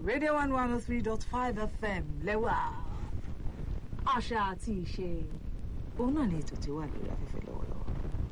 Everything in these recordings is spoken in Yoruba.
radio one one oh three dot five fm lẹ́wà àṣà àti ìṣe òun náà ni ètò tí wà lórí afẹ́fẹ́ lọ́wọ́lọ́wọ́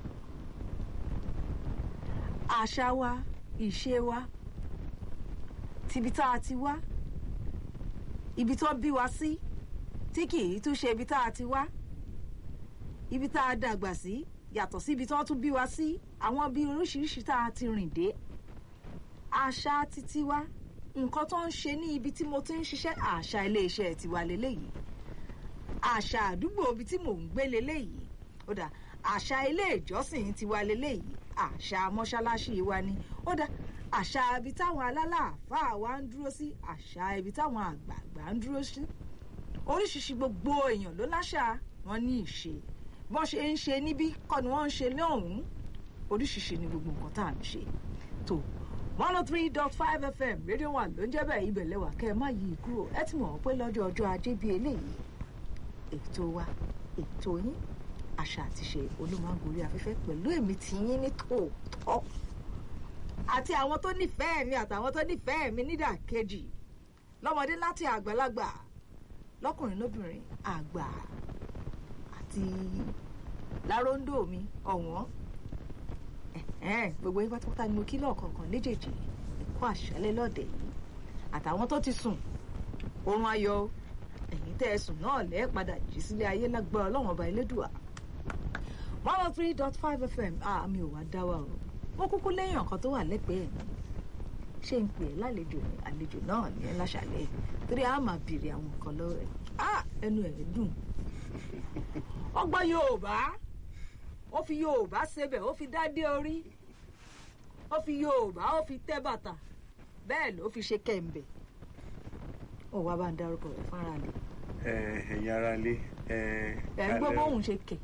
àṣà wa ìṣe wa tìbí tá a ti wá ibi tó bí wa sí tí kì í tún ṣe ibi tá a ti wá ibi tá a dàgbà sí yàtọ̀ sí ibi tó tún bí wa sí àwọn bí oríṣiríṣi tá a ti rìn dé àṣà títí wa nǹkan tó ń ṣe ní ibi tí mo ti ń ṣiṣẹ́ àṣà iléeṣẹ́ tiwa leléyìí àṣà àdúgbò ibi tí mò ń gbé leléyìí ó dà àṣà ilé ìjọsìn tiwa leléyìí àṣà mọ́ṣáláṣí wa ni ó dà àṣà ibi táwọn alálàáfáà wa ń dúró sí àṣà ibi táwọn àgbààgbà ń dúró sí oríṣiríṣi gbogbo èèyàn ló láṣà wọn ní ìṣe bọ́n ṣe ń ṣe níbí kọ́ ni wọ́n ń ṣe lọ́hùn-ún oríṣiríṣi ni gbogbo nǹkan tá à ń ṣe tó one oh three dot five fm rédíò wà ló ń jẹ́ bẹ́ẹ̀ ibẹ̀ lẹ́wà kẹ́ ẹ má yí i kúrò ẹ ti mọ̀ pé lọ́jọ́ ọjọ́ ajé bíi eléyìí ètò wa ètò yín àṣà àti ṣe olómọ̀gbòrí afẹ́fẹ́ pẹ̀lú èmi tí yín ní tòótọ́ àti àwọn tó nífẹ̀ẹ́ mi àtàwọn tó nífẹ̀ẹ́ mi nídàkejì lọ́mọdé láti àgbàlagbà lọ́kùnrin lóbìnrin àgbà àti láróńdó mi ọ̀wọ́n gbogbo yín pátápátá ni mo kí lọ́ọ̀kọ̀ọ̀kan léjèèjì ẹ̀kọ́ àṣálẹ́ lọ́dẹ̀ yìí àtàwọn tó ti sùn oorun ayọ̀ ẹ̀yìn tẹ́ ẹ sùn náà lẹ́ẹ̀ padà jí sílé ayé lágbára ọlọ́run ọba elédùà one oh three dot five fm àmì ò wá dá wa o mo kúkú lẹ́yìn ọ̀kan tó wà lẹ́gbẹ̀ẹ́ mi ṣé ń pè é lálejò ní àlejò náà ní láṣàlẹ̀ torí a máa bèrè àwọn nǹkan lọ́wọ́ ẹ̀ ẹnu ẹ̀ dùn ọgbọ́n yorùbá ó fi yorùbá sebẹ̀ ó fi dádé orí ó fi yorùbá ó fi tẹ́ bàtà bẹ́ẹ̀ ló fi ṣe kẹ̀m̀bẹ̀ ó wá bá ń dárúkọ rẹ̀ fúnra lè. ẹ̀yin ara lé. ẹ̀ ń gbọ́ bóun ṣe kẹ̀.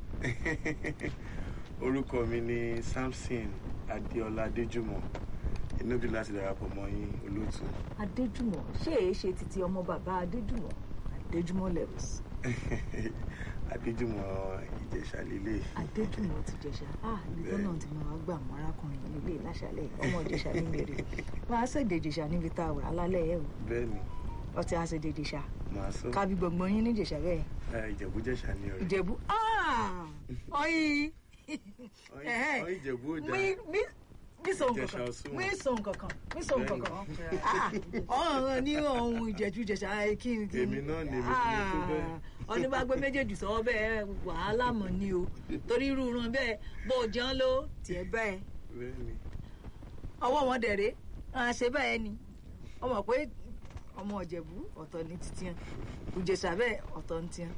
orúkọ mi ni samson adéọlá adéjùmọ̀ inú bí láti darapọ̀ mọ́ yín olóòtú. adéjùmọ̀ ṣé èé ṣe títí ọmọ bàbá adéjùmọ̀ adéjùmọ̀ levels. adéjùmọ̀ ìjẹ̀ṣà lílé. adéjùmọ̀ ti jẹ̀ṣà ah ìgbọ́n náà ti máa gbà mọ́ arákùnrin nílé láṣálẹ̀ ọmọ ìjẹ̀ṣà ní mèrè wọ́n á ṣèdè ìjẹ̀ṣà níbi tá a wà lálẹ́ ẹ̀ o. bẹ́ẹ̀ni. ọtí á ṣèdè ìjẹ̀ṣà. màá sọ. kábí gbọ̀ngbọ̀n yín ní ìjẹ̀ṣà bẹ́ẹ̀. ìjẹ̀bú jẹ̀ṣà ni ọ̀rẹ́. ìjẹ̀bú ọyìn ọyìn ìjẹ̀bú ò dáa mi sọ nǹkankan mi sọ nǹkankan mi sọ nǹkankan ọ̀hún ní ohun ìjẹ̀jú ìjẹ̀ṣà kí n kí n èmi náà ni èmi ti tó bẹ́ẹ̀. ọdún bá gbé méjèèjì sọ bẹ́ẹ̀ wàhálà mọ̀ ni o torí irú ran bẹ́ẹ̀ bó o jẹun ló tiẹ̀ bẹ́ẹ̀ bẹ́ẹ̀ni. ọwọ́ wọn dẹ̀rẹ́ ṣe bẹ́ẹ̀ ni ọmọ pé ọmọ ìjẹ̀bú ọ̀tọ̀ ní títí hàn ìjẹ̀ṣà bẹ́ẹ̀ ọ̀tọ̀ ní tiẹ̀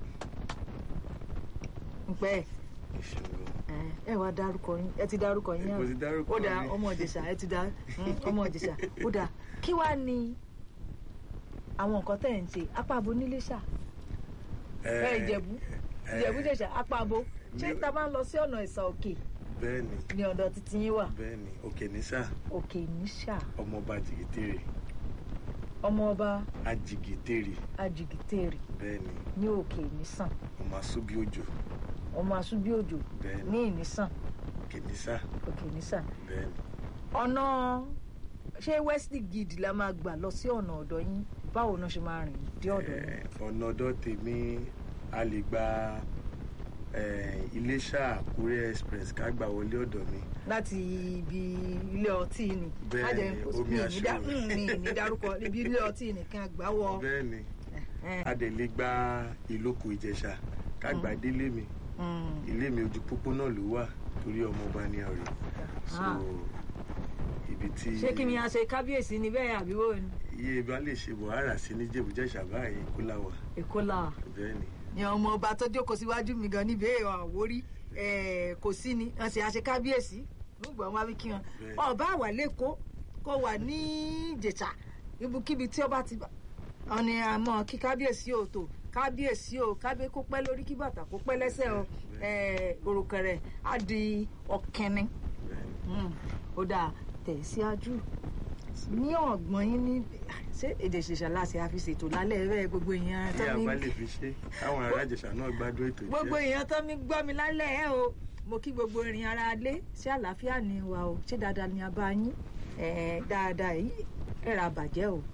ń pẹ́ ẹ̀ ẹ wá dárúkọ yín ẹ ti dárúkọ yín mo ti dárúkọ ó dáa mi. ọmọ ìjẹ̀ṣà ẹ ti dá ọmọ ìjẹ̀ṣà ó dáa kí wàá ní àwọn nǹkan tẹ̀ ń ṣe apá abo nílé ṣá ẹ ìjẹ̀bú ìjẹ̀bú jẹ̀ṣà apá abo ṣé ta bá ń lọ sí ọ̀nà ìsà òkè bẹ́ẹ̀ni ní ọ̀dọ̀ títí yín wà bẹ́ẹ̀ni òkè nísà òkè níṣà ọmọọba jìgìtèrè ọmọ ọba ajìgìtèrè ajìgìtèrè bẹ́ẹ̀ni ní òkè nísàn ọmọ asúbí òjò ọmọ asúbí òjò bẹ́ẹ̀ni ní ìnísàn òkè nísà òkè nísàn bẹ́ẹ̀ni. ọ̀nà ṣé west gid la máa gbà lọ sí ọ̀nà ọ̀dọ̀ yín báwo náà ṣe máa rìn dé ọ̀dọ̀ yín. Eh, ọ̀nà ọ̀dọ̀ tèmi a lè gba eh, iléṣà àkúrẹ́ express ká gbà wọlé ọ̀dọ̀ mi láti ibi ilé ọtí ni Bẹ́ẹ̀ Má jẹ́ ni, kó- omi mi ì ní aṣọ dá- mi. mm, mi ì ní dárúkọ ibi ilé ọtí nìkan gbà wọ. bẹ́ẹ̀ni Eh, a dẹ̀ lè gba ìlókò ìjẹ̀ṣà ká gbà délé mi mm, ilé mi ojú pópó náà ló wà torí ọmọọba ní ọ̀rẹ́ so Ah. ibi tí ṣé kí ni a ṣe kábíyèsí ni bẹ́ẹ̀ àbí wo ni iye bá lè ṣe wàhálà sí ní jẹ̀bújẹ̀ṣà báyìí kó láwà èkó là bẹ́ẹ̀ni ni ọmọ ọba tó jókòó síwájú mi gan níbi èèyàn àwórí eh, kò sí ni wọn sì àṣẹ kábíyèsí nígbà wọn wí kí wọn Bẹ́ẹ̀. ọba wà lẹ́kọ̀ọ́ kó wà ní ìjẹ̀ṣà ibikíbi tí ọba ti bá wọn ni àmọ́ kí kábíyèsí ò tó kábíyèsí ò kábíyè kó pẹ́ lórí kí bàtà kó pẹ́ lẹ́sẹ̀ o eh, òrùkẹ̀rẹ̀ á di ọ̀kẹ́ni bẹ́ẹ̀ni Mm, ó dáa tẹ̀síájú ní ọ̀gbọ́n yín ní ṣé èdè ìṣẹ̀ṣà láti àfi ṣètò lálẹ́ rẹ̀ gbogbo èèyàn tí tó a ní bá lè fi ṣe káwọn ará ìjẹ̀ṣà náà gbádùn ètò gbogbo ìjẹ́ èèyàn tó ní gbọ́ mi lálẹ́ ẹ̀ o mo kí gbogbo ìrìn ara lé ṣé àlàáfíà ni wa o ṣé dáadáa ni a bá yín Eh, dáadáa yìí ẹ̀rà bàjẹ́ o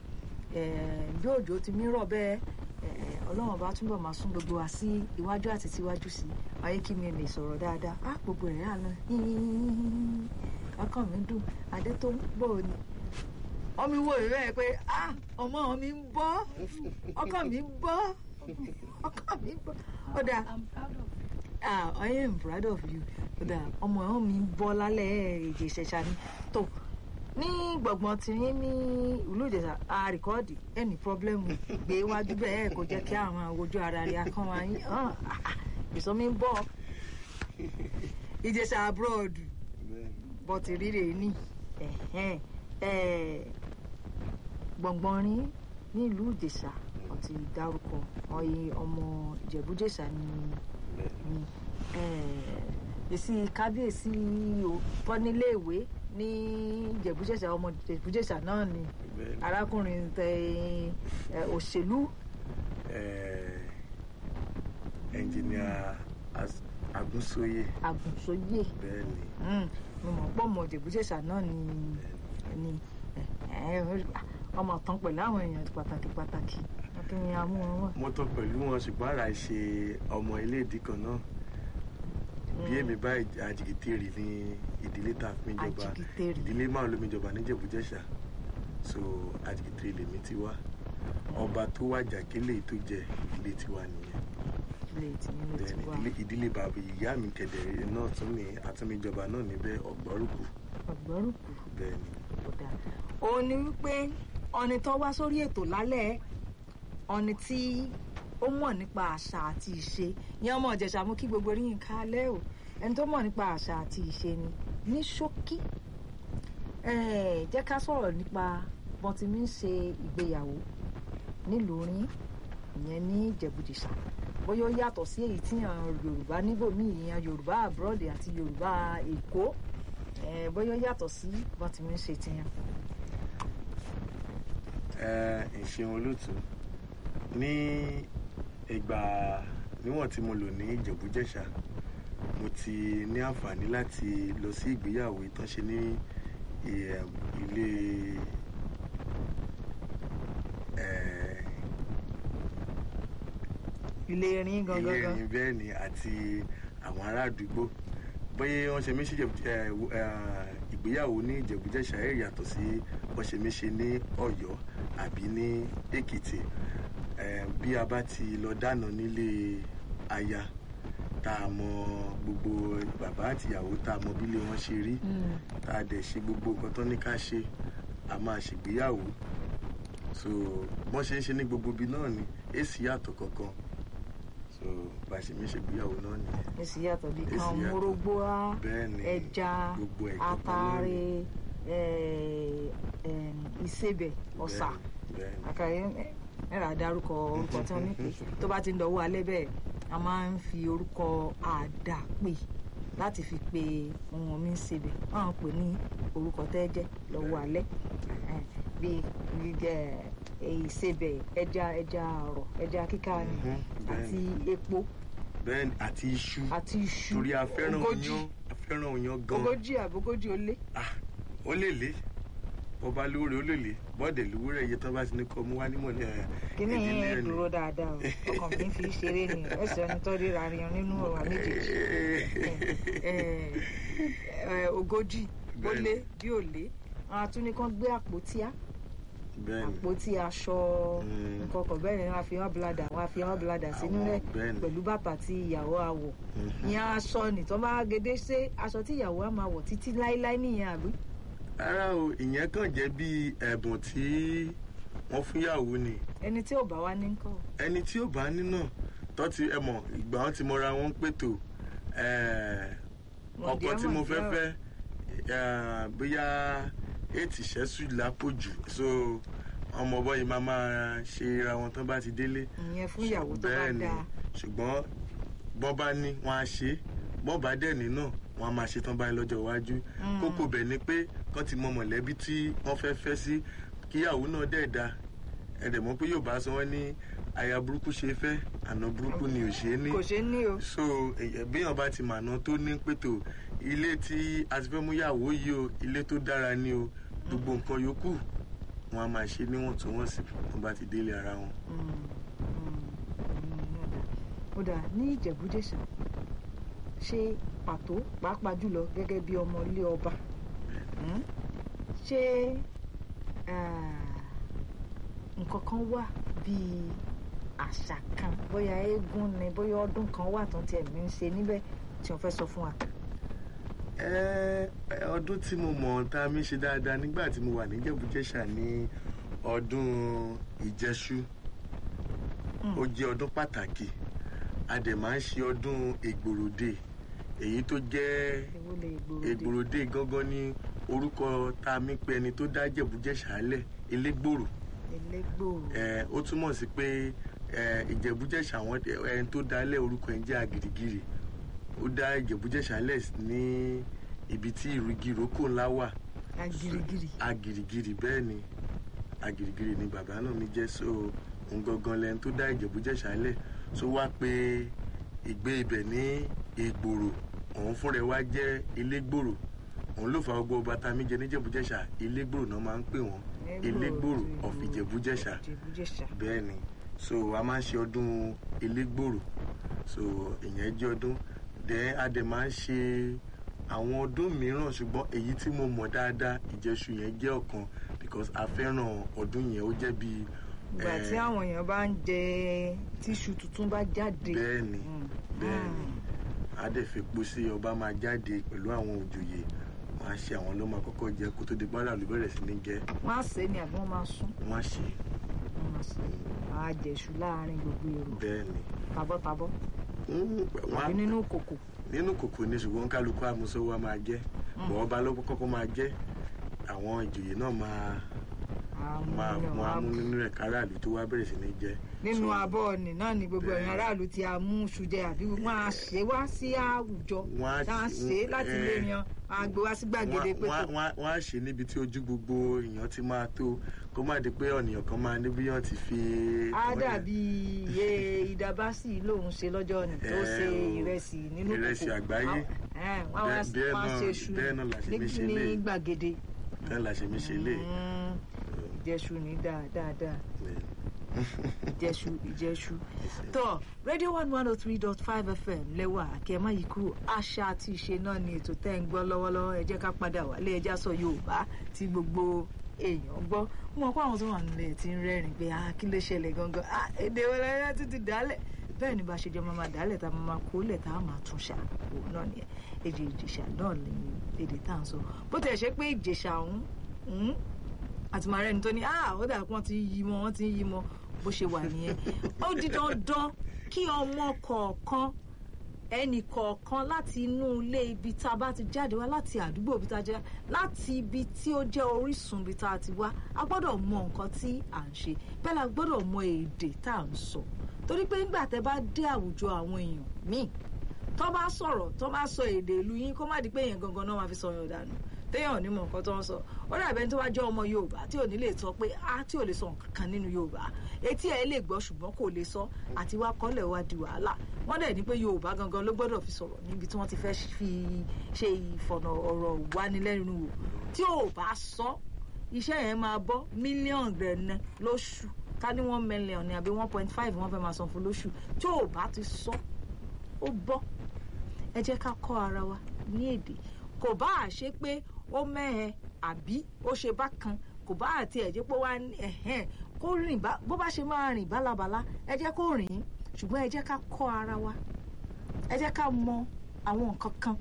eh, bí òjò ti mí rọ̀ bẹ́ẹ̀ eh, ọlọ́run bá túbọ̀ máa sún gbogbo wa sí iwájú àti síwájú sí ayé kí mi lè sọ̀rọ̀ dáadáa á gbogbo rẹ̀ àná ọkàn mi dùn adé tó ń bọ̀ ni ọmọ ìwò rẹ̀ bẹ́ẹ̀ pé ah ọmọ mi ń bọ́ ọkàn mi ń bọ́ ọkàn mi ń bọ́ ó dáa I'm proud of you. ah I am proud of you kódà ọmọ ẹ̀hún mi ń bọ́ lálẹ́ èdè ìṣẹ̀ṣà ni tó ní gbọ̀ngbọ̀n tí yín ní ìlú ìjẹ̀ṣà a rìkọ́ọ̀dì ẹnì pọ́blẹ́mù gbé wájú bẹ́ẹ̀ kò jẹ́ kí àwọn ojú ara rẹ̀ akán wa yín ìsọ mi ń bọ̀ ìjẹ̀ṣà abroad bọ́tì rírè ní ẹ̀hẹ́n, eh, gbọ̀ngbọ̀n rí ní ìlú ìjẹ̀ṣà ọtí dárúkọ ọyẹ ọmọ ìjẹ̀bújẹ̀ṣà ni ni eh, èsì kábíyèsí o tọ́níléèwé ní ìjẹ̀bújẹ̀ṣà ọmọ ìjẹ̀bújẹ̀ṣà náà ni arákùnrin tẹ eh, òṣèlú ẹnjìníà agúnsóyè àgùnsóyè bẹ́ẹ̀ ni Mm, mo mọ̀ pọ̀ ọmọ ìjẹ̀bújẹ̀ṣà náà ni ni eh, eh, ọmọ tán pẹ̀lú àwọn èèyàn pàtàkì pàtàkì kí ni a mú wọn wà. mo tọ́ pẹ̀lú wọn ṣùgbọ́n ara ṣe ọmọ ilé ìdí kan náà bí èmi bá àjìgìtèrè ní ìdílé tá a fi ń jọba Àjìgìtèrè. ìdílé márùn lómi jọba níjẹ̀bújẹ̀ṣà so àjìgìtèrè lèmi ti wá ọba tó wájà kélé tó jẹ ìdílé tiwa nìyẹn ilé tí nínú ti Then wà ìdílé ìdílé bàbá ìyá mi kẹdẹrẹ náà tún ní àtúnmíjọba náà níbẹ̀ ọgbọrùkù ọgbọ́rùkù bẹ́ẹ̀ ni kódà òun ni wípé ọni tó wá sórí ètò lálẹ́ ọni tí ó mọ̀ nípa àṣà àti ìṣe ìyẹn ọmọ ìjẹ̀ṣà mú kí gbogbo rí nǹkan alẹ́ o ẹni tó mọ̀ nípa àṣà àti ìṣe ni ní ṣókí eh, jẹ́ ká sọ̀rọ̀ nípa bọ́n ti mi ń ṣe ìgbéyàwó nílùú rí ìyẹn ní ìjẹ̀bùjẹ̀ṣà bóyá ó yàtọ̀ sí èyí tí àwọn yorùbá níbòmíì ìyẹn yorùbá abroad àti yorùbá èkó eh, bóyá ó yàtọ̀ sí bọ́n ti mi ń ṣe tiyan. ẹ ìṣeun olóòtú ní ìgbà níwọ̀n tí mo lò ní ìjẹ̀bújẹ̀ṣà mo ti ní àǹfààní láti lọ sí ìgbéyàwó ìtànṣe ní ì- ilé ẹ, ilé erin ilé gangan gan ẹ̀yìn bẹ́ẹ̀ ni àti àwọn ará àdúgbò bóyá wọ́n ṣe mí sí Ìjẹ̀bú- ẹ, w- ẹ, ìgbéyàwó ní ìjẹ̀bújẹ̀ṣà ẹ̀ yàtọ̀ sí wọ́n ṣe mí ṣe ní ọ̀yọ́ àbí ní èkìtì ẹ, bí a bá ti lọ dáná nílé aya tá a mọ gbogbo bàbá àtìyàwó tá a mọ bílé wọn ṣe rí Mm. tá a dẹ̀ ṣe gbogbo nǹkan tó ní ká ṣe a máa ṣègbéyàwó so bọ́n ṣe ń ṣe ní gbogbo ibi náà ni èsì yàtọ̀ kankan so bá a ṣe mí ṣègbéyàwó náà nìyẹn èsì yàtọ̀ bí Èsì kan yàtọ̀. mórógbó á bẹ́ẹ̀ ni ẹja gbogbo ẹ̀ kankan náà atare ni. eh, em, ìsebẹ̀ ọ̀sà bẹ́ẹ̀ ni àkàrẹ ẹ̀rà dárúkọ orúkọ tí wọ́n ní pé tó bá ti ń dọ̀wọ́ alẹ́ bẹ́ẹ̀ a máa ń fi orúkọ àdàpè láti fi pe ohun mi ń sebẹ̀ wọ́n á pè ní orúkọ tẹ́jẹ́ lọ́wọ́ alẹ́ Eh, bíi gbígbẹ ìsebẹ̀ ẹja ẹja ọ̀rọ̀ ẹja kíká ni Mhm, bẹ́ẹ̀ àti ni. epo bẹ́ẹ̀ ni àti iṣu àti iṣu torí a fẹ́ràn ogójì oyán a fẹ́ràn oyán gan ogójì àbógójì ó lé ah ó lè lé bọ́ba lóore ó lè lé bọ́ọ̀dẹ̀ lówórẹ̀ iye tán bá ti ní kọ́ mú wá nímọ̀ ní ẹ̀ kíní ìdílé yẹn ẹ̀ ni. dúró dáadáa o ọkàn mi fi ṣeré ni ẹsẹ ẹni tó ríra rin nínú ọ̀rọ̀ méjèèjì Eh, eh, ogójì ó Bẹ́ẹ̀ni. lé bí ó lé àwọn atúní kan gbé àpótí á bẹ́ẹ̀ ni àpótí aṣọ Mm. nǹkan kan bẹ́ẹ̀ ni wọ́n á fi hàn bladder wọ́n á fi hàn bladder sínú Àwọn rẹ̀ bẹ́ẹ̀ ni. pẹ̀lú bàtà tí ìyàwó á wọ̀ Mhm. ìyẹn aṣọ ni tó bá gédé ṣe aṣọ tí ìyàwó á máa wọ̀ títí láéláé nìyẹn àbí. rárá o ìyẹn kàn jẹ́ bí ẹ̀bùn tí wọ́n fún yàwó ni ẹni tí ò bá wá ní nǹkan ẹni tí ó bá ní náà tó ti ẹ mọ̀ ìgbà wọn ti mọra wọn pètò eh, ọkọ tí mo fẹ́ fẹ́ eh, bóyá ètì ṣẹ́sù lápòjù so ọmọ bọ́yì máa máa ṣe ra wọn tán bá ti délé ìyẹn fún ìyàwó tó bá bẹ́ẹ̀ ni dáa ṣùgbọ́n bọ́n bá ní wọn á ṣe é bọ́n bá dẹ̀ ní náà wọn á máa ṣe tán báyìí lọ́jọ́ iwájú Mm. kókó bẹ̀ ni pé kán ti mọ mọ̀lẹ́bí tí wọ́n fẹ́ fẹ́ sí kíyàwó náà dẹ̀ da ẹ̀dẹ̀ mọ́ pé yóò bá sọ wọ́n ní aya burúkú ṣe fẹ́ àná burúkú ni ò ṣe é ní kò ṣeé ní o. so èyàn- béèyàn bá ti màná tó ní pètò ilé tí a ti fẹ́ mú yàwó yìí o ilé tó dára ni o gbogbo nǹkan yòókù wọ́n á máa ṣe níwọ̀ntúnwọ̀nsì tó bá ti délé ara wọn. ó dáa ní ìjẹ̀bújẹ̀ṣà ṣe pàtó pàápàá jùlọ gẹ́gẹ́ bí ọmọ ilé ọba mm, ṣé nǹkan kan wà bíi àṣà kan bóyá eégún ni bóyá ọdún kan wà tó tiẹ̀ ń ṣe níbẹ̀ tí wọ́n fẹ́ sọ fún wa. ọdún tí mo mọ̀ tá a mi ṣe dáadáa nígbà tí mo wà ní ìjẹ̀bújẹ̀ṣà ní ọdún ìjẹṣu ó jẹ́ ọdún pàtàkì a dẹ̀ máa ń ṣe ọdún ègbòròdè èyí tó jẹ́ ègbòròdè gangan ní orúkọ tá a mi pè ẹni tó dá ìjẹ̀bújẹ̀ṣà lẹ̀ elégbòrò elégbòrò ẹ ó túmọ̀ sí pé ẹ ìjẹ̀bújẹ̀ṣà àwọn ẹni tó dá lẹ̀ orúkọ ẹ̀ ń jẹ́ àgìrìgìrì ó dá ìjẹ̀bújẹ̀ṣà lẹ̀ ní ibi tí ìrìgìrókò ńlá wà agirigiri agirigiri bẹ́ẹ̀ ni agirigiri ni bàbá náà mi jẹ́ so òun gangan lẹ́ni tó dá ìjẹ̀bújẹ̀ṣà lẹ̀ so wá pé ìgbé ibẹ̀ ní ìgbòrò òun fúnra ẹ̀ wá jẹ́ elégbòrò òun ló fa gbogbo ọba tá a mi jẹ níjẹ̀bújẹ̀ṣà elégbòrò náà máa ń pè wọ́n elégbòrò of ìjẹ̀bújẹ̀ṣà bẹ́ẹ̀ ni so a máa ń ṣe ọdún elégbòrò so ìyẹn jẹ́ ọdún dẹ́ a dẹ̀ máa ń ṣe àwọn ọdún mìíràn ṣùgbọ́n èyí tí mo mọ̀ dáadáa ìjẹṣu yẹn jẹ́ ọ̀kan because a fẹ́ràn ọdún yẹn ó jẹ́ bíi. ìgbà tí àwọn èèyàn bá ń jẹ tíṣu tuntun bá jáde. bẹ́ẹ̀ni bẹ́ẹ̀ni a dẹ̀ fi epo sí ọba máa jáde pẹ̀lú àwọn òjòyè wọ́n á ṣe àwọn ló máa kọ́kọ́ jẹ kó tó di pálá ló bẹ̀rẹ̀ sí ní jẹ. wọ́n á sè é ni àbí wọ́n máa sún. wọ́n á ṣe. wọ́n máa sè é á jẹ̀ṣu láàárín gbogbo èrò. bẹ́ẹ̀ni. tabọ́tabọ́. wọ́n á àbí nínú kòkò nínú kòkò ní ṣùgbọ́n kálukú àmúṣọwọ́ máa jẹ́ bọ̀ ọba ló kọ́kọ́ máa jẹ́ àwọn ìjòyè náà máa máa mú amú nínú rẹ̀ káràlú tó wá bẹ̀rẹ̀ sí ní jẹ. nínú abọ́ ọ̀nì náà ni gbogbo ẹ̀yàn aráàlú ti amú ṣùjẹ àbí wọ́n á ṣe wá sí àwùjọ Wọ́n á tá a ti- ṣe láti lè yan á gbé wá sí gbàgede pé wọ́n tó á- wọ́n á ṣe níbi tí ojú gbogbo èèyàn ti máa tó kó má di pé ọ̀nìyàn kan máa níbi yàn ti fi. á dàbí iye ìdábàsì lòun ṣe lọ́jọ́ ni tó Eh, ṣe o. ìrẹsì nínú kòkò Ìrẹsì àgbáyé. Ẹ̀, wọ́n á wá Bẹ́ẹ̀- bẹ́ẹ̀ wọ́n á náà- ṣe iṣu bẹ́ẹ̀ náà la ṣe mí ṣe ní léyìí. gbàgede bẹ́ẹ̀ la ṣe mí ṣe lé. Mm, ìjẹṣu ní dáadáa ìjẹṣu ìjẹṣu tó radio one one oh three dot five fm lẹ́wà kẹ́má yìí kúrò àṣà àti ìṣe náà ni ètò tẹ́ ń gbọ́ lọ́wọ́lọ́wọ́ ẹ jẹ́ ká padà wálé ẹjá sọ yorùbá tí gbogbo èèyàn gbọ́ mo mọ̀ pé àwọn tó wà nílẹ̀ ti ń rẹ́rìn pé ah kí ló ṣẹlẹ̀ gangan ah èdè wọlé ẹ ti ti dálẹ̀ bẹ́ẹ̀ ni bá ṣe jọ máa máa dálẹ̀ tá a máa máa kó lẹ̀ tá a máa tún ṣà òun náà nìyẹn èdè ìjẹ̀ṣà náà ni èdè tá à ń sọ bó tẹ̀ ṣe pé ìjẹ̀ṣà ọ̀hún àti màá rẹni tó ní ah ó dà pé wọ́n ti ń yí mọ́ wọ́n ti ń yí mọ́ bó ṣe wà nìyẹn ó di dandan kí ọmọ kọ̀ọ̀kan ẹnì kọ̀ọ̀kan láti inú ilé ibi tá a bá ti jáde wá láti àdúgbò ibi tá a jẹ́ láti ibi tí ó jẹ́ orísun ibi tá a ti wá a gbọ́dọ̀ mọ nǹkan tí à ń ṣe bẹ́ẹ̀ la gbọ́dọ̀ mọ èdè tá à ń sọ torí pé nígbà tẹ́ bá dé àwùjọ àwọn èèyàn míì tó bá sọ̀rọ̀ tó bá sọ èdè ìlú yín kó má di pé èèyàn gangan náà máa fi sọ yàn dànù téèyàn ò ní mọ nǹkan tó ń sọ ó dàbẹ̀ tó bá jẹ́ ọmọ yorùbá tí ò ní lè sọ pé a tí ò lè sọ nǹkan kan nínú yorùbá etí ẹ̀ lè gbọ́ ṣùgbọ́n kò lè sọ àti wá kọ́lẹ̀ wá di wàhálà wọ́n dẹ̀ ní pé yorùbá gangan ló gbọ́dọ̀ fi sọ̀rọ̀ níbi tí wọ́n ti fẹ́ fi ṣe ìfọ̀nà ọ̀rọ̀ wánilẹ́nu wò tí ò bá sọ iṣẹ́ yẹn máa bọ́ mílíọ̀nù rẹ̀ ná lóṣù ká ní one million ní àbí one point five wọ́n fẹ́ máa san fún lóṣù tí ò bá ti sọ ó bọ́ ẹ jẹ́ ká kọ́ ara wa ní èdè kò bá à ṣe pé ó mẹ́hẹ àbí ó ṣe bákan kò bá àti ẹ̀jẹ̀ pé wá ní ẹ̀hẹ́n kó rìn bá bó bá ṣe máa rìn bálabàla ẹ jẹ́ kó rìn ṣùgbọ́n ẹ jẹ́ ká kọ́ ara wa ẹ jẹ́ ká mọ àwọn nǹkan kan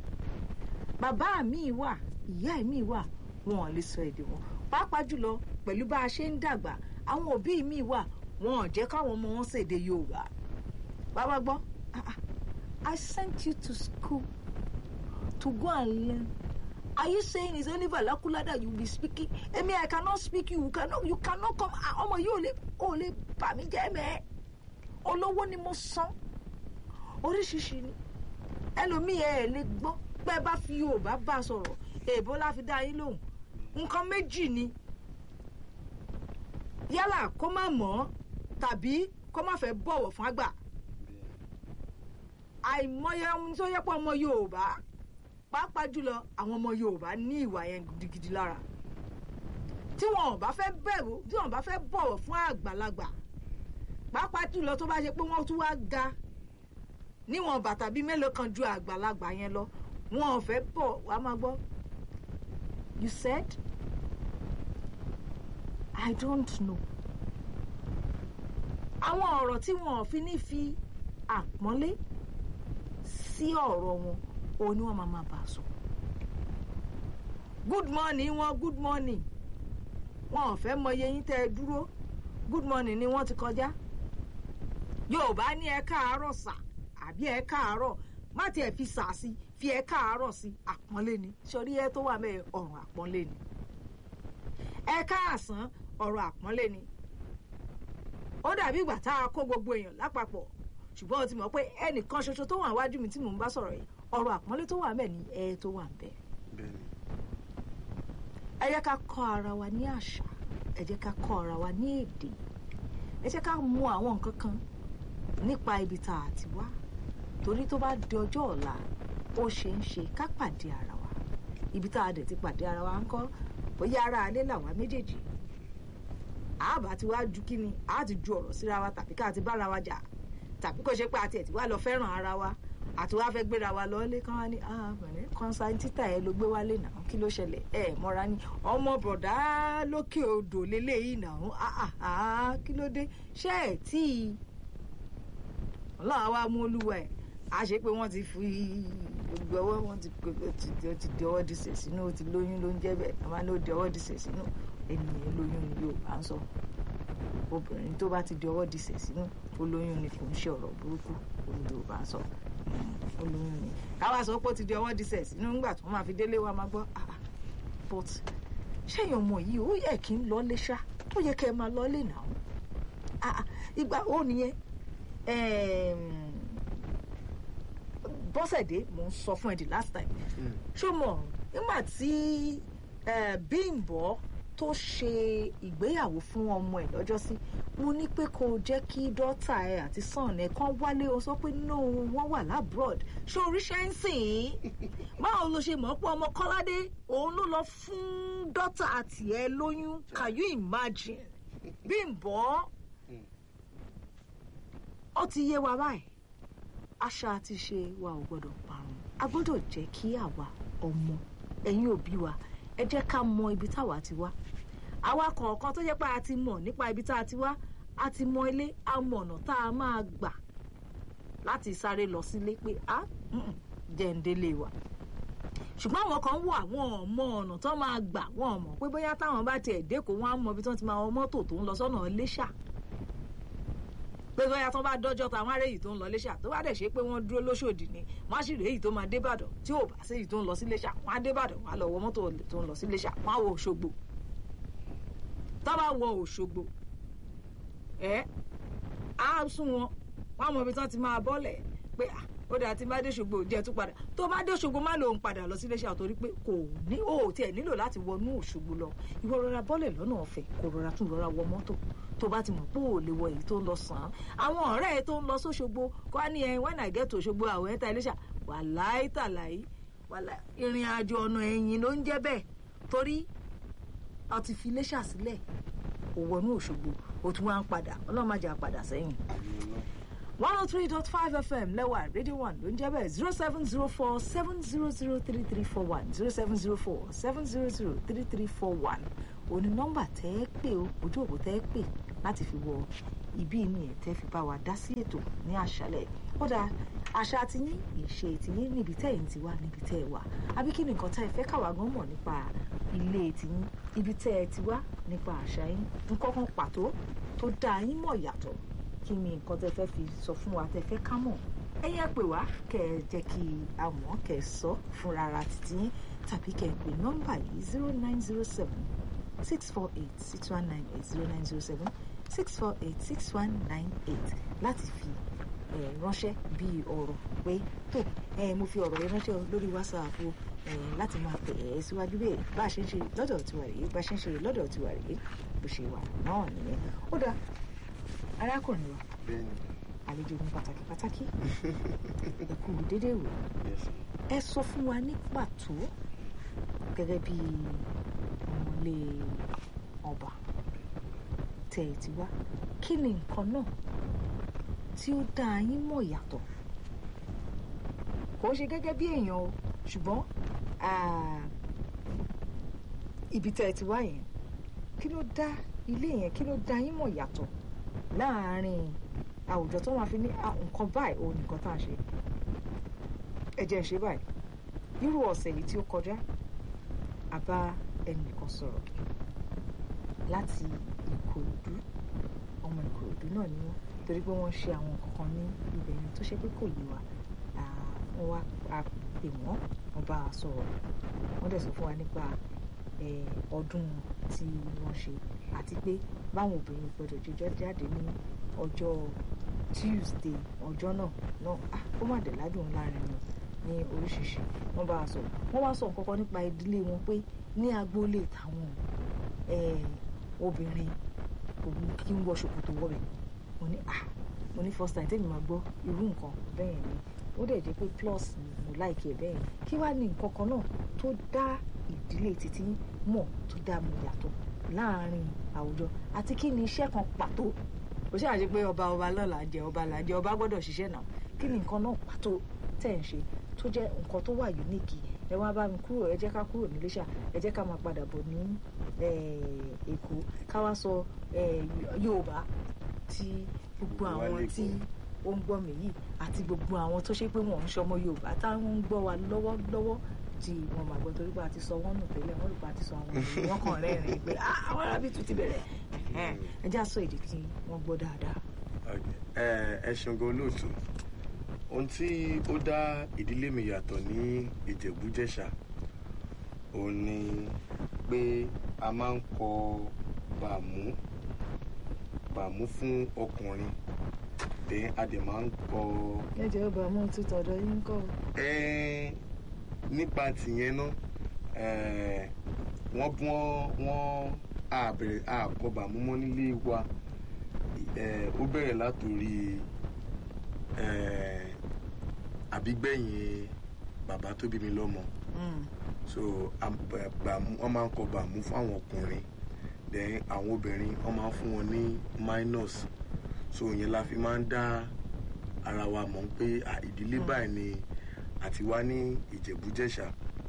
bàbá mi wà ìyá mi wà wọn ò lè sọ èdè wọn pàápàá jùlọ pẹ̀lú bá a ṣe ń dàgbà àwọn òbí mi wà wọn ò jẹ́ káwọn ọmọ wọn ṣèdè Yorùbá bàbá gbọ́ ah, ah, I sent you to school to go and learn are you saying it's only vernacular that you be speaking emi i cannot speak you you cannot you cannot come ah, ọmọ yìí ò lè ò lè bà mí jẹ́ mẹ́ olówó ni mo san oríṣiríṣi ni ẹlòmíì ẹ ẹ lè gbọ́ pé ẹ bá fi yorùbá bá a sọ̀rọ̀ èèbó la fi dá yín lóhùn nǹkan méjì ni yálà kó má mọ̀ ọ́ tàbí kó má fẹ́ bọ̀wọ̀ fún àgbà àìmọye ohun tó yẹ pé ọmọ yorùbá pàápàá jùlọ àwọn ọmọ yorùbá ní ìwà yẹn gidigidi lára tí wọn ò bá fẹ́ bẹ̀rù tí wọn ò bá fẹ́ bọ̀wọ̀ fún àgbàlagbà pàápàá jùlọ tó bá ṣe pé wọ́n tún wá ga níwọ̀n bàtà bíi mélòó kan ju àgbàlagbà yẹn lọ wọn ò fẹ́ bọ̀ wá máa gbọ́ you said I don't know àwọn ọ̀rọ̀ tí wọn ò fi ní fi àpọ́nlé sí ọ̀rọ̀ wọn òun ni wọ́n máa máa bá a sọ good morning wọn good morning wọn ò fẹ́ mọye yín tẹ́ ẹ dúró good morning ni wọ́n ti kọjá yorùbá ní ẹ káàárọ̀ sà àbí ẹ káàárọ̀ má tiẹ̀ fi sà sí fi ẹ káàárọ̀ sí àpọ́nlé ni sọrí ẹ tó wà mẹ́ẹ̀ ọ̀rọ̀ àpọ́nlé ni ẹ káàsán ọ̀rọ̀ àpọ́nlé ni ó dàbí ìgbà tá a kó gbogbo èèyàn lápapọ̀ ṣùgbọ́n o ti mọ̀ pé ẹnìkan ṣoṣo tó wà wájú mi tí mò ń bá sọ̀rọ̀ yìí ọ̀rọ̀ àpọ́nlé tó wà mẹ́ẹ̀ ni ẹ tó wà ń bẹ́ẹ̀ bẹ́ẹ̀ni ẹ jẹ́ ká kọ́ ara wa ní àṣà ẹ jẹ́ ká kọ́ ara wa ní èdè ẹ jẹ́ ká mọ àwọn nǹkan kan nípa ibi tá a ti wá torí tó bá di ọjọ́ ọ̀la ó ṣe ń ṣe ká pàdé ara wa ibi tá a dẹ̀ ti pàdé ara wa ń kọ́ bóyá ara alẹ́ làwa méjèèjì àbá ti wá ju kí ni a ti ju ọ̀rọ̀ síra wa tàbí ká ti bára wa jà tàbí kò ṣe pé àti ẹ̀ ti wá lọ fẹ́ràn ara wa àti wá fẹ́ gbéra wa lọ́lé kán wá ní àbẹ̀rẹ̀ kọ́nsáìn títà ẹ ló gbé wálé náà kí ló ṣẹlẹ̀ ẹ mọ́ra ní ọmọ bọ̀dá lókè odò lélẹ́yìí náà áà kí ló dé ṣé ẹ̀ tí ọlọ́run wa mú olúwa ẹ̀ a ṣe pé wọ́n ti fi gbogbo ọwọ́ wọn ti ó ti di ọwọ́ dìṣẹ̀ sínú ó ti lóyún ló ń jẹ́ bẹ́ẹ̀ a máa ní ó di ọwọ́ dìṣẹ̀ sínú ènìyàn lóyún ni yóò bá ń sọ obìnrin tó bá ti di ọwọ́ dìṣẹ̀ sínú ó lóyún ni kò ń ṣe ọ̀rọ̀ burúkú òun yóò bá ń sọ olóyún ni káwá sọ pé ó ti di ọwọ́ dísẹ̀ sínú ńgbà tó máa fi délé wa máa gbọ́ ah but ṣéyàn ọmọ yìí ó yẹ kí n lọ lé ṣá ó yẹ kẹ́ ẹ máa lọ lé nà ó ah ìgbà ó nìyẹn bọ́sẹ̀dé mò ń sọ fún ẹ the last time ṣó mọ̀ nígbà tí Bímbọ́ tó ṣe ìgbéyàwó fún ọmọ ẹ̀ lọ́jọ́ sí mo ní pé kó jẹ́ kí dọ́tà ẹ àti sàn ẹ kàn wálé o sọ pé no wọ́n wà labroad ṣé oríṣẹ́ ń sìn ín báwo ló ṣe mọ̀ pé ọmọ kọ́ládé òun ló lọ fún dọ́tà àti ẹ lóyún can you imagine Bímbọ́ ó ti yé wa báyìí àṣà àti ṣe wa ò gbọ́dọ̀ parun a gbọ́dọ̀ jẹ́ kí àwa ọmọ ẹ̀yin òbí wa ẹ jẹ́ ká mọ ibi táwa ti wá àwa kọ̀ọ̀kan tó jẹ́ pé a ti mọ̀ nípa ibi tá a ti wá a ti mọ ilé a mọ ọ̀nà tá a máa gbà láti sáré lọ sílé pé a jẹ́ǹdélé wa ṣùgbọ́n àwọn kan wọ àwọn ọmọ ọ̀nà tó máa gbà wọ́n mọ̀ pé bóyá táwọn bá tiẹ̀ dẹ́kọ̀ wọ́n á mọ ibi tó ti máa wọ mọ́tò tó ń lọ sọ́nà Iléṣà pé bóyá tó bá dọ́jọ́ táwọn ará èyí tó ń lọ Iléṣà tó bá dẹ̀ ṣe pé wọ́n dúró lóṣòdì ni wọ́n á sì rèé èyí tó máa débàdàn tí ò bá sí èyí tó ń lọ sí Iléṣà wọ́n á débàdàn wọ́n á lọ wọ mọ́tò tó ń lọ sí Iléṣà wọ́n á wọ Òṣogbo tó bá wọ Òṣogbo ẹ á sún wọn wọ́n á mọ ibi tí wọ́n ti máa bọ́lẹ̀ pé ó dáa tí bá dé Òṣogbo jẹ́ tún padà tó bá dé Òṣogbo má lòun padà lọ sí Iléṣà torí pé kò ní ó tiẹ̀ nílò láti wọnú Òṣogbo lọ ìwọ rọra bọ́lẹ̀ lọ́nà ọ̀fẹ́ kò rọra tún rọra wọ mọ́tò tó bá ti mọ̀ pé ò lè wọ èyí tó ń lọ sàn án àwọn ọ̀rẹ́ ẹ tó ń lọ sóṣogbo kó á ní ẹ when I get to Òṣogbo àwọn ẹ̀ta Iléṣà wàláì tàláì wàláì ìrìn àjò ọ̀nà ẹ̀yìn ló ń jẹ́ bẹ́ẹ̀ torí a ti fi Iléṣà sílẹ̀ ò wọnú Òṣogbo ó tún wá ń padà ọlọ́run má jẹ́ á padà sẹ́yìn one oh three dot five fm lẹ́wà radio one ló ń jẹ́ bẹ́ẹ̀ zero seven zero four seven zero zero three three four one zero seven zero four seven zero zero three three four one òní nọ́mbà tẹ́ ẹ pè ó ojú òpó tẹ́ ẹ pè láti fi wọ ibi ní ẹ̀ tẹ́ fi bá wa dá sí ètò ní àṣálẹ̀ ó dáa àṣà tiyín ìṣe tiyín níbi tẹ́ ẹ̀ ń ti wá níbi tẹ́ ẹ wà àbí kí ni nǹkan tẹ́ ẹ fẹ́ káwa gan mọ̀ nípa ilé tiyín ibi tẹ́ ẹ ti wá nípa àṣà yín nǹkan kan pàtó tó dá yín mọ̀ yàtọ̀ kí ni nǹkan tẹ́ fẹ́ fi sọ fún wa tẹ́ fẹ́ ká mọ̀ ẹ̀yin ẹ pè wá kẹ́ ẹ jẹ́ kí a mọ̀ kẹ́ ẹ sọ fúnra ara títí yín tàbí kẹ́ ẹ pè nọ́mbà yìí zero nine zero seven six four eight six one nine eight zero nine zero seven six four eight six one nine eight láti fi ránṣẹ́ bí ọ̀rọ̀ pé tó mo fi ọ̀rọ̀ yẹn ránṣẹ́ lórí whatsapp o láti máa tẹ̀ ẹ́ síwájú bẹ́ẹ̀ bá a ṣe ń ṣe lọ́dọ̀ tiwa rèé bá a ṣe ń ṣe lọ́dọ̀ tiwa rèé bó ṣe wà náà nìyẹn ó dáa arákùnrin wa àlejò ní pàtàkì pàtàkì ẹ kú dédé wò ẹ sọ fún wa ní pàtó gẹ́gẹ́ bí ọmọlé ọba tẹ̀ ẹ̀ ti wá kí ni nǹkan náà tí ó dá yín mọ̀ yàtọ̀ kò ń ṣe gẹ́gẹ́ bí èèyàn o ṣùgbọ́n ah, ibi tẹ́ ẹ ti wá yẹn kí ló dá ilé yẹn kí ló dá yín mọ̀ yàtọ̀ láàárín àwùjọ tó máa fi ní "Ah, nǹkan báyìí òun nìkan tá à ń ṣe ẹ jẹ́ ń ṣe báyìí irú ọ̀sẹ̀ yìí tí ó kọjá a bá ẹnìkan sọ̀rọ̀ láti ìkòròdú ọmọ ìkòròdú náà ni wọ́n torí pé wọ́n ṣe àwọn kankan ní ibẹ̀ yẹn tó ṣe pé kò yé wa Ah, wọ́n wá a pè wọ́n wọ́n bá a sọ̀rọ̀ wọ́n dẹ̀ sọ fún wa nípa eh, ọdún tí wọ́n ṣe àti pé báwọn obìnrin gbọdọ̀ jíjọ́ jáde ní ọjọ́ Tuesday ọjọ́ náà náà ah, ó má dẹ̀ ládùn láàrin wọn ní oríṣiríṣi wọ́n bá a sọ̀rọ̀ wọ́n wá sọ nǹkan kan nípa ìdílé wọn pé ní agboolé tàwọn eh, obìnrin kò ní kí ń wọ ṣòkòtò wọbẹ̀ mo ní ah mo ní first time tẹ́mi máa gbọ́ irú nǹkan bẹ́ẹ̀ ni ó dẹ̀ jẹ́ pé plus ni mo láìkí ẹ̀ bẹ́ẹ̀ ni kí wàá ní nǹkan kan náà tó dá ìdílé títí mọ̀ tó dá mo yàtọ̀ láàárín àwùjọ àti kí ni iṣẹ́ kan pàtó kò ṣáà ṣe pé ọba ọba lọ́la jẹ ọba là jẹ ọba gbọ́dọ̀ ṣiṣẹ́ náà kí ni nǹkan náà pàtó tẹ̀ ń ṣe tó jẹ́ nǹkan tó wà unique ẹ wá bá mi kúrò ẹ jẹ́ ká kúrò ní Iléṣà ẹ jẹ́ ká máa padà bọ̀ ní eh, Èkó ká wá sọ eh, Yorùbá tí gbogbo Gbogbo wa àwọn lè tí gbọ́. ó ń gbọ́ mi yìí àti gbogbo àwọn tó ṣe pé wọ́n ń ṣọmọ Yorùbá táwọn ń gbọ́ wa lọ́wọ́lọ́wọ́ tí wọ́n máa gbọ́ torí pé a ti sọ wọ́n nù tẹ́lẹ̀ wọ́n rí pé a ti sọ àwọn ènìyàn wọn kàn rẹ́rìn-ín pé "Ah, àwọn arábí tún ti bẹ̀rẹ̀ Ẹ̀hẹ́n, ẹ já sọ èdè tí wọ́n gbọ́ dáadáa. Okay. ẹ ẹ ṣeun gan olóòtú ohun tí ó dá ìdílé mi yàtọ̀ ní ìjẹ̀bú-jẹ̀ṣà òun ni pé a máa ń kọ bàmú bàmú fún ọkùnrin then a dẹ̀ máa ń kọ ẹ jẹ́ ọba mú títọ̀dọ̀ yín kọ́ ẹ nípa tìyẹn náà ẹ wọ́n bí wọ́n wọ́n àbẹ̀rẹ̀ àkọ bàmú mọ́ nílé wa ẹ ó bẹ̀rẹ̀ látòrí ẹ àbígbẹ̀yìn bàbá tó bí mi lọ́mọ so am- bà- bàmú wọ́n máa ń kọ bàmú fún àwọn ọkùnrin then àwọn obìnrin wọ́n máa ń fún wọn ní minus so ìyẹn la fi máa ń dá ara wa mọ̀ pé à, ìdílé báyìí ni àti wá ní ìjẹ̀bú-jẹ̀ṣà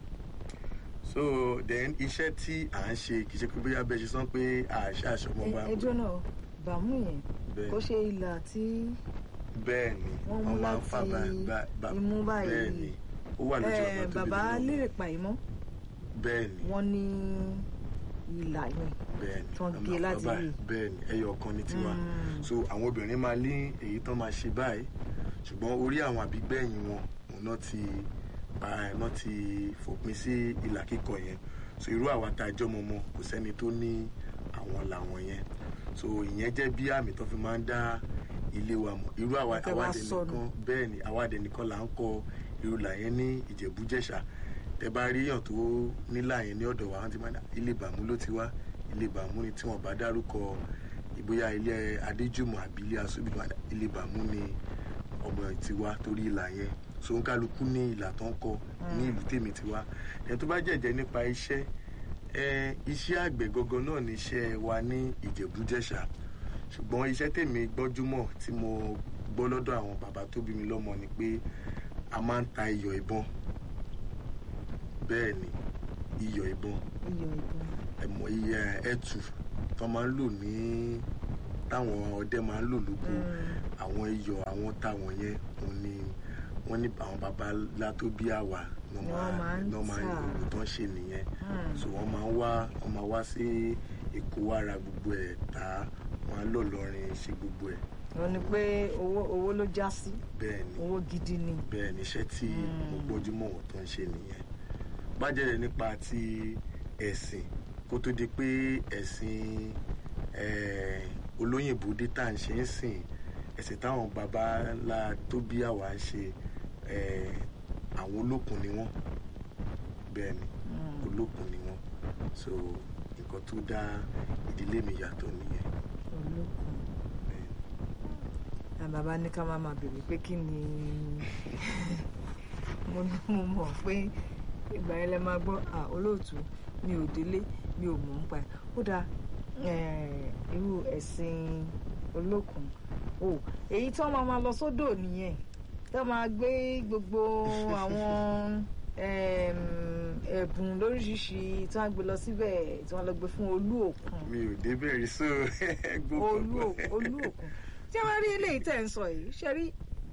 so then iṣẹ́ tí à ń ṣe kì í ṣe pé bóyá bẹ́ẹ̀ ṣe sọ pé àṣà àṣọmọba ẹjọ́ náà bàmú yẹn Bẹ́ẹ̀. kó ṣe ìlà tí bẹ́ẹ̀ ni wọ́n mú máa ń fà láti bá- bá- bá- imú báyìí. bẹ́ẹ̀ ni ó wà lójú eh, ọ̀nà tó bí bàbá mi lọ́mọ. lérè pa ìmọ̀ bẹ́ẹ̀ ni wọ́n ní ìlà yẹn bẹ́ẹ̀ ni tán ọmọ gé láti bàbá rí. bẹ́ẹ̀ ni ẹyọ ọ̀kan ní tiwa Mm. so àwọn obìnrin máa ní èyí tán máa ṣe báyìí ṣùgbọ́n orí àwọn àbígbẹ̀yìn wọn òun náà ti pa náà ti fòpin sí ìlà kíkọ yẹn so irú àwa tá a jọ mọmọ kò sẹ́ni tó ní àwọn làwọn yẹn so ìyẹn jẹ́ bí àmì tó fi máa ń dá ilé wa mọ̀ irú àwa Tẹ́ wá àwàdẹ sọnù. nìkan bẹ́ẹ̀ ni àwàdẹ nìkan là ń kọ irú là yẹn ní Ìjẹ̀bú-Jẹ̀ṣà tẹ bá rí èèyàn tó nílà yẹn ní ọ̀dọ̀ wa wọ́n ti máa dá ilé bàmú ló ti wá ilé bàmú ni tí wọ́n bá dárúkọ ìbóyá ilé adéjùmọ̀ àbí ilé asúbì tó máa dá ilé bàmú ni ọmọ ti wá torí ìlà yẹn so ń kálukú ní ìlà tó ń kọ ní ìlú tèmi ti wá ẹni tó bá jẹ̀jẹ̀ nípa iṣẹ́ ẹ iṣẹ́ àgbẹ̀ gangan náà ní iṣẹ́ wa ní Ìjẹ̀bú-Jẹ̀ṣà ṣùgbọ́n iṣẹ́ tèmi gbọ́njúmọ̀ tí mo gbọ́ lọ́dọ̀ àwọn bàbá tó bí mi lọ́mọ ni pé a máa ń ta iyọ̀ ìbọn bẹ́ẹ̀ ni iyọ̀ ìbọn iyọ̀ ìbọn ẹ̀mọ̀ iye ẹ̀tù tó máa ń lò ní táwọn ọdẹ máa ń lò lóko àwọn iyọ̀ àwọn táwọn yẹn òun ni wọ́n ní àwọn baba ńlá tó bí àwa ní Ni wọ́n máa ń ní wọ́n máa ń tà. gbogbo tó ń ṣe nìyẹn Mm. so wọ́n máa ń wá wọ́n máa wá sí Èkó wá ra gbogbo ẹ̀ tà wọ́n á lọ lọrin ṣe gbogbo ẹ̀ wọ́n ní pé owó owó ló já sí bẹ́ẹ̀ ni owó gidi ni bẹ́ẹ̀ ni iṣẹ́ tí Mm. mo gbójú mọ̀ wọ́n tó ń ṣe nìyẹn bájẹ́rẹ̀ nípa ti ẹ̀sìn kó tó di pé ẹ̀sìn eh, olóyìnbó dé tá à ń ṣe ń sìn ẹ̀sìn táwọn baba ńlá tó bí àwa ń ṣe eh, àwọn olókun ni wọ́n bẹ́ẹ̀ ni Mm. olókun ni wọ́n so nǹkan tó dá ìdílé mi yàtọ̀ nìyẹn olókun bẹ́ẹ̀ ni. àwọn bàbá ní ká má máa bèrè pé kí ni mo ní mo mọ̀ pé ìgbà yẹn lẹ máa gbọ́ à olóòtú mi ò délé mi ò mọ̀ ń pa ẹ̀ ó dáa eh, irú ẹ̀sìn olókun o èyí tí wọ́n máa máa lọ sódò nìyẹn tí wọ́n máa gbé gbogbo àwọn em, ẹ̀bùn lóríṣiríṣi tí wọ́n á gbé lọ síbẹ̀ tí wọ́n lọ gbé fún olú òkun mi ò débẹ̀ rí so ẹgbọ́n olú ò- olú òkun tí wọ́n rí eléyìí tẹ̀ ń sọ yìí ṣe rí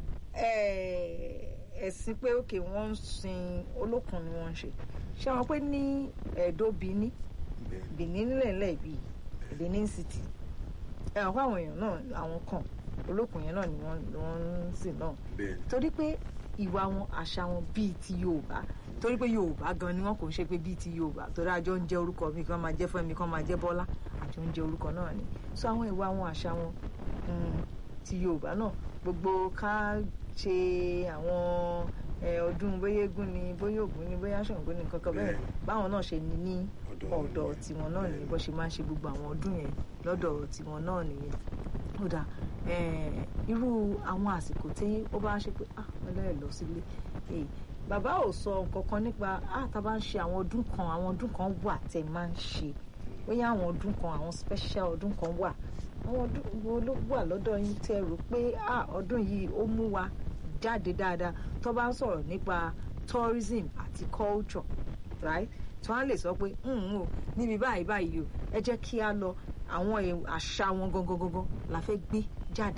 eh, ẹ̀sìn pé òkè wọ́n ń sin olókun ni wọ́n ń ṣe ṣé wọn pé ní ẹ̀dọ́ Benin Benin nílẹ̀ bíi Benin City ẹ̀ wọ́n àwọn èèyàn náà àwọn kan olókun yẹn náà ni wọ́n ni wọ́n ń sìn náà bẹ́ẹ̀ ni torí pé ìwà wọn àṣà wọn bíi ti Yorùbá torí pé Yorùbá gan ni wọn kò ń ṣe pé bíi ti Yorùbá torí àjọ ń jẹ orúkọ mi kan máa jẹ Fẹ́mi kan máa jẹ Bọ́lá àjọ ń jẹ orúkọ náà ni so àwọn ìwà wọn àṣà wọn mm, ti Yorùbá náà gbogbo ká ṣe àwọn eh, ọdún bóyá eégún ni bóyá Ògún ni bóyá Ṣàngó ni kankan bẹ́ẹ̀ Bẹ́ẹ̀. báwọn náà ṣe ní ní Ọ̀dọ̀ wọn ọ̀dọ̀ nìyẹn. tiwọn náà nìyẹn bó ṣe máa ń ṣe gbogbo àwọn ọdún yẹn lọ́dọ̀ tiwọn náà nìyẹn ó dà eh, irú àwọn àsìkò tí ó bá ń ṣe pé ah ọlọ́ọ̀ lọ sílé eh, bàbá ò sọ nǹkan kan nípa ah tá a bá ń ṣe àwọn ọdún kan àwọn ọdún kan wà tẹ́ máa ń ṣe bóyá àwọn ọdún kan àwọn special ọdún kan wà àwọn ọdún wo ló wà lọ́dọ̀ yín tẹ́ rò pé ah ọdún yìí ó mú wa jáde dáadáa tó bá ń sọ̀rọ̀ nípa tourism àti culture right tí wọ́n á lè sọ pé "Mm, o níbi báyìí báyìí o ẹ jẹ́ kí a lọ àwọn ẹ̀- àṣà wọn gangan gangan la fẹ́ gbé jáde.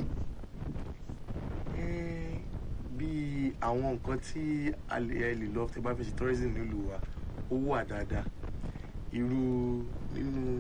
Eh, bí àwọn nǹkan tí a lè ẹ lè lọ tẹ bá fẹ́ ṣe tourism nílùú wa ó wà dáadáa irú nínú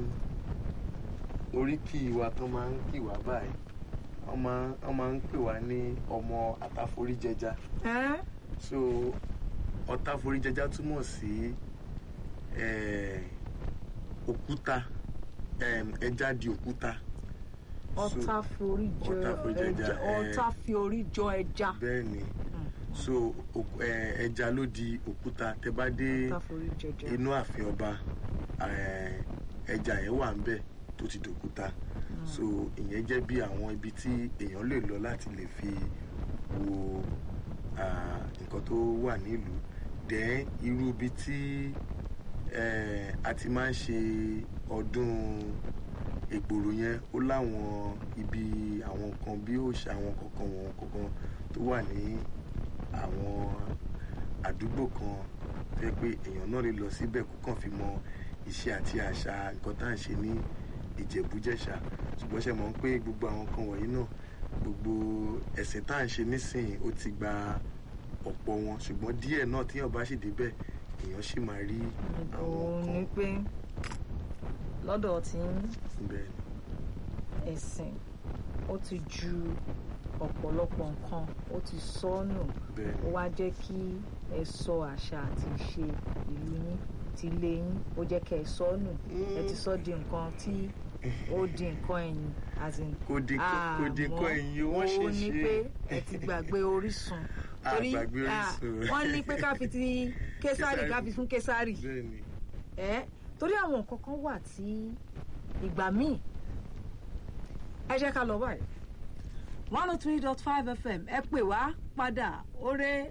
oríkì wa tán máa ń kì wá báyìí wọ́n máa wọ́n máa ń pè wá ní ọmọ àtàforíjẹja Ẹ́? so ọ̀tàforíjẹja túmọ̀ sí eh, òkúta em, ẹja di òkúta So, ọ̀tá forí jọ ọ̀tá forí jọ ẹja, ẹja eh. ọ̀tá fi orí jọ ẹja. bẹ́ẹ̀ ni Mm. so òk- eh, ẹja ló di òkúta tẹ bá dé ọ̀tá forí jọ ẹja. inú ààfin ọba eh, ẹja yẹn wà ń bẹ̀ tó ti dòkúta so ìyẹn jẹ́ bí àwọn ibi tí èèyàn lè lọ láti lè fi wo ah, nǹkan tó wà nílùú dẹ́n irú ibi tí eh, a ti máa ń ṣe ọdún ègbòrò yẹn ó láwọn ibi àwọn nǹkan bí òòṣà àwọn kankan wọn kankan tó wà ní àwọn àdúgbò kan tó yẹ pé èèyàn náà lè lọ síbẹ̀ kó kàn fi mọ ìṣe àti àṣà nǹkan tá à ń ṣe ní ìjẹ̀bújẹ̀ṣà ṣùgbọ́n ṣe mọ̀ pé gbogbo àwọn kan wọ̀nyí náà gbogbo ẹ̀sìn tá à ń ṣe nísìnyí ó ti gba ọ̀pọ̀ wọn ṣùgbọ́n díẹ̀ náà tíyàn bá sì débẹ̀ èèyàn sì máa rí àwọn òun ni nǹkan pé lọ́dọ̀ tí bẹ́ẹ̀ ni. ẹ̀sìn ó ti ju ọ̀pọ̀lọpọ̀ nǹkan ó ti sọnù bẹ́ẹ̀ ó ni wá jẹ́ kí ẹ sọ àṣà àti ìṣe ìlú yín ti ilé yín ó jẹ́ kẹ́ ẹ sọ nù ẹ ti sọ di nǹkan tí ó di nǹkan ẹ̀yìn as in kò dín kò dín kọ́ ẹ̀yìn wọ́n ṣe ó ní ṣe pé ẹ ti gbàgbé orísun A torí gbàgbé ah, orísun. wọ́n ní pé ká fi ti késàrì ká fi fún késàrì bẹ́ẹ̀ ni ẹ torí àwọn nǹkan kan wà tí ìgbà míì ẹ jẹ́ ká lọ báyìí one oh three dot five fm ẹ pè wá padà oore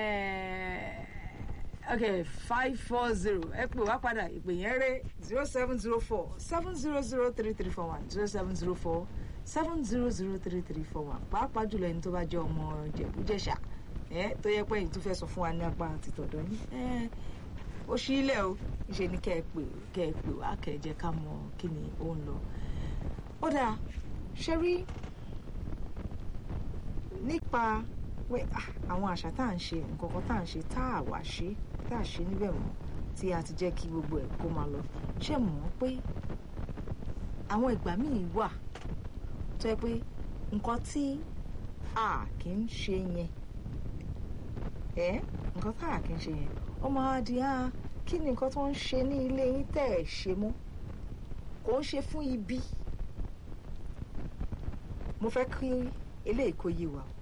ok five four zero ẹ pè wá padà ìpè yẹn ré zero seven zero four seven zero zero three three four one zero seven zero four seven zero zero three three four one pàápàá jùlọ ẹni tó bá jẹ́ ọmọ Ìjẹ̀bú-Jẹ̀ṣà ẹ tó yẹ pé èyí tó fẹ́ sọ fún wa ní apá àti tọ̀dọ̀ yín ẹ ó ṣí ilẹ̀ o ṣe ni kẹ́ ẹ pè kẹ́ ẹ pè wá kẹ́ ẹ jẹ́ ká mọ kí ni ó ń lọ. ó dáa ṣe rí nípa pé ah, àwọn àṣà tá à ń ṣe nǹkan kan tá à ń ṣe tá à wá ṣe tá à ṣe níbẹ̀ mọ́ tí a ti jẹ́ kí gbogbo ẹ̀ kó máa lọ ṣé mọ̀ ọ́ pé àwọn ìgbà míì wà tó yẹ pé nǹkan tí a kì í ṣe yẹn ẹ nǹkan tá a kì í ṣe yẹn ó máa di á kí ni nǹkan tó ń ṣe ní ilé yín tẹ́ ẹ̀ ṣe mọ́ kò ń ṣe fún ibi mo fẹ́ kí eléyìí kó yé wa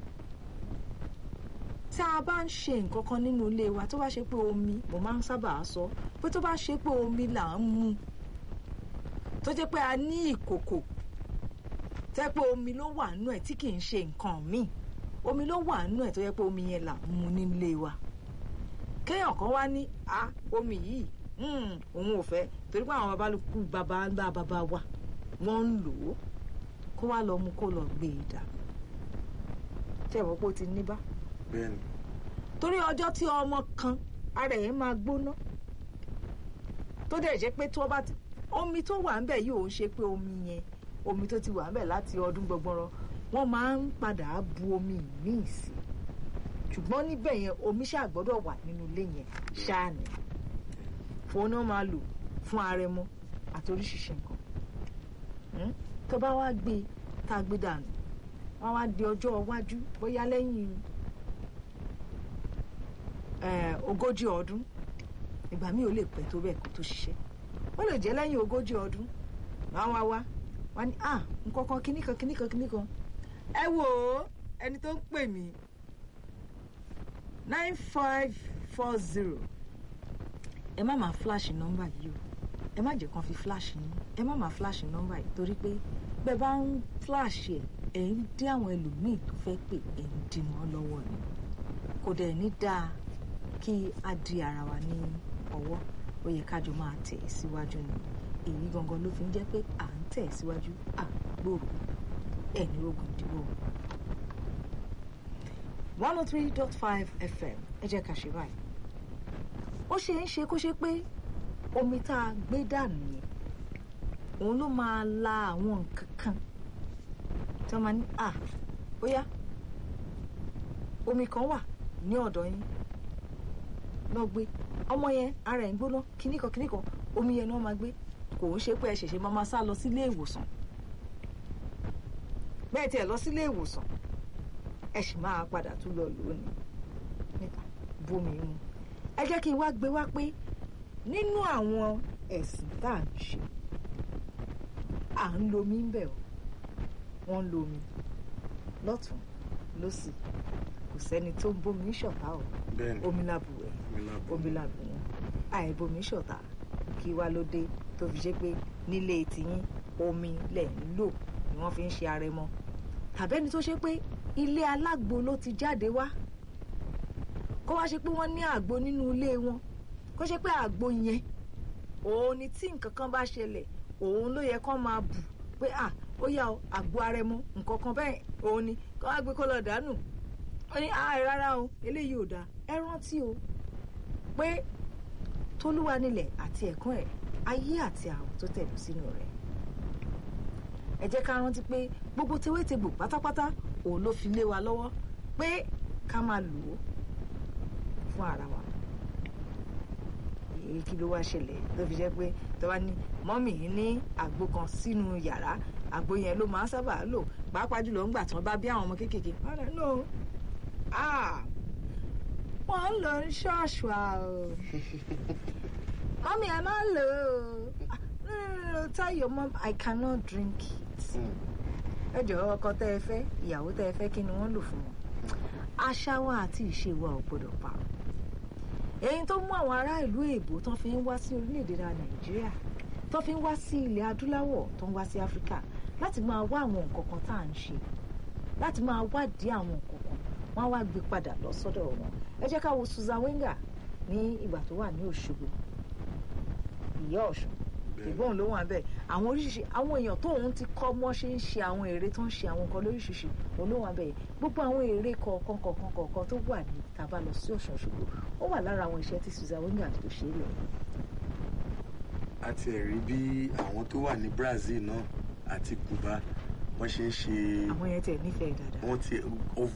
tá a bá ń ṣe nǹkan kan nínú ilé wa tó bá ṣe pé omi mo máa ń sábà sọ pé tó bá ṣe pé omi là ń mu tó jẹ́ pé a ní ìkòkò tẹ́ pé omi ló wà nínú ẹ̀ tí kì í ṣe nǹkan míì omi ló wà nínú ẹ̀ tó jẹ́ pé omi yẹn là ń mu nílé wa kéèyàn kan wá ní a omi yìí mm, òun ò fẹ́ torí pé àwọn babalùkù bàbá ńlá bàbá wa wọ́n ń lò ó kó wá lọ mú kó lọ gbé e dà ṣé ìwọ́n pé ó ti ní bá bẹ́ẹ̀ ni torí ọjọ́ tí ọmọ kan ara ẹ̀ máa gbóná tó dẹ̀ jẹ́ pé tí wọ́n bá ti omi tó wà ńbẹ̀ yìí ò ń ṣe pé omi yẹn omi tó ti wà ńbẹ̀ láti ọdún gbọgbọrọ wọ́n máa ń padà bu omi míì sí ṣùgbọ́n níbẹ̀ yẹn omi ṣáà gbọ́dọ̀ wà nínú ilé yẹn ṣáà ní fòun náà máa lò fún arẹmọ àti oríṣiríṣi nǹkan Hmm? tó bá wá gbé tá a gbé dànù wọ́n wá di ọjọ́ iwájú bóyá lẹ́yìn eh, ogójì ọdún ìgbà míì ò lè pẹ́ tó bẹ́ẹ̀ kó tó ṣiṣẹ́ ó lè jẹ́ lẹ́yìn ogójì ọdún wọ́n wá wá wá ní à nǹkankan kíní kan kíní kan kíní kan ẹ wò ó ẹni tó ń pè mí nine five four zero ẹ má máa flash nọ́mbà yìí o ẹ má jẹ́ kán fi flash yín ẹ má máa flash nọ́mbà yìí torí pé bẹ́ẹ̀ bá ń flash ẹ̀ ẹ̀ ń dí àwọn ẹlòmíì tó fẹ́ pè ẹ̀ ń dí wọn lọ́wọ́ ni kò dẹ̀ ní dáa kí a di ara wa ní ọwọ́ ó yẹ kájọ máa tẹ̀ síwájú ni èyí gangan ló fi ń jẹ́ pé à ń tẹ̀ síwájú à ń gbòòrò ẹ̀ ní ogun ìdíwọ́ one oh three dot five fm ẹ jẹ́ ká ṣe báyìí ó ṣe é ṣe kó ṣe pé omi tá a gbé dànù yẹn òun ló máa la àwọn nǹkan kan tí wọ́n máa ní à bóyá omi kan wà ní ọ̀dọ̀ yín lọ gbé ọmọ yẹn ara ẹ̀ ń gbóná kíníkan kíníkan omi yẹn ni wọ́n máa gbé kò ń ṣe pé ẹ ṣẹ̀ṣẹ̀ máa máa sá lọ sílé ìwòsàn bẹ́ẹ̀ tiẹ̀ lọ sílé ìwòsàn ẹ sì máa padà tún lọ lónìí níta bómi mu ẹ jẹ́ kí n wá gbé wá pé nínú àwọn ẹ̀sìn tá à ń ṣe à ń lo omi ń bẹ̀ ọ́ wọ́n ń lo omi lọ́tún lọ́sì kò sẹ́ni tó ń bómi ṣọ̀tá o bẹ́ẹ̀ ni omi làbùwẹ̀ omi lábọ̀ omi làbù wọn àìbomi ṣọ̀tá kí wá ló dé tó fi ṣe pé nílé tiyín omi lẹ̀ ń lò ni wọ́n fi ń ṣe arẹmọ tàbẹ́ni tó ṣe pé ilé alágbo ló ti jáde wá kó wá ṣe pé wọ́n ní àgbo nínú ilé wọn kó ṣe pé àgbo yẹn òun ni tí nǹkan kan bá ṣẹlẹ̀ òun ló yẹ kó máa bù pé à ó yá o àgbo arẹmọ nǹkan kan bẹ́ẹ̀ òun ni kó wá gbé kó lọ dànù ó ní àì rárá o eléyìí ò dáa ẹ rántí o pé tolúwa nílẹ̀ àti ẹ̀kún ẹ̀ ayé àti àwọn tó tẹ̀lé sínú rẹ̀ ẹ jẹ́ ká rántí pé gbogbo tewétegbò pátápátá òun ló fi lé wa lọ́wọ́ pé ká máa lò ó fún ara wa èyí kí ló wá ṣẹlẹ̀ tó fi jẹ́ pé tó bá ní mọ́mì yìí ní àgbo kan sínú yàrá àgbo yẹn ló máa ń sábà lò pàápàá jùlọ ńgbà tí wọ́n bá bí àwọn ọmọ kéékèèké wọ́n rẹ̀ no ah wọ́n ń lọ ní ṣọ́ọ̀ṣù àò mọ́mì ẹ máa ń lò ó Ah, no no no tell your mom I cannot drink it ẹ jọ̀wọ́ ọkọ tẹ́ ẹ fẹ́ ìyàwó tẹ́ ẹ fẹ́ kí ni wọ́n lò fún wọn àṣà wa àti ìṣe wa ò gbọdọ̀ parun èyí tó mú àwọn ará ìlú èbó tó fi ń wá sí orílẹ̀-èdè wa nàìjíríà tó fi ń wá sí ilẹ̀ adúláwọ̀ tó ń wá sí áfíríkà láti máa wá àwọn nǹkan kan tá à ń ṣe láti máa wádìí àwọn nǹkan kan wọ́n á wá gbé padà lọ sọ́dọ̀ wọn ẹ jẹ́ ká wo Susan Wenger ní ìgbà tó wà ní Òṣogbo ìyá Ọ̀ṣun ìgbóhùn ló wà bẹ́ẹ̀ àwọn oríṣiríṣi àwọn èèyàn tó òun ti kọ́ mọ́ ṣe ń ṣe àwọn èrè tó ń ṣe àwọn nǹkan lóríṣiríṣi òun ló wà bẹ́ẹ̀ gbogbo àwọn èrè kọ̀ọ̀kan kọ̀ọ̀kan kọ̀ọ̀kan tó wà ní tàbá lọ sí Ọ̀ṣun Òṣogbo ó wà lára àwọn iṣẹ́ tí Susan Wenger tó ṣe é lẹ̀. a ti ẹ̀ rí bí àwọn tó wà ní Brazil náà àti Cuba wọ́n ṣe ń ṣe àwọn yẹn tẹ̀ nífẹ̀ẹ́ dáadáa wọ́n ti of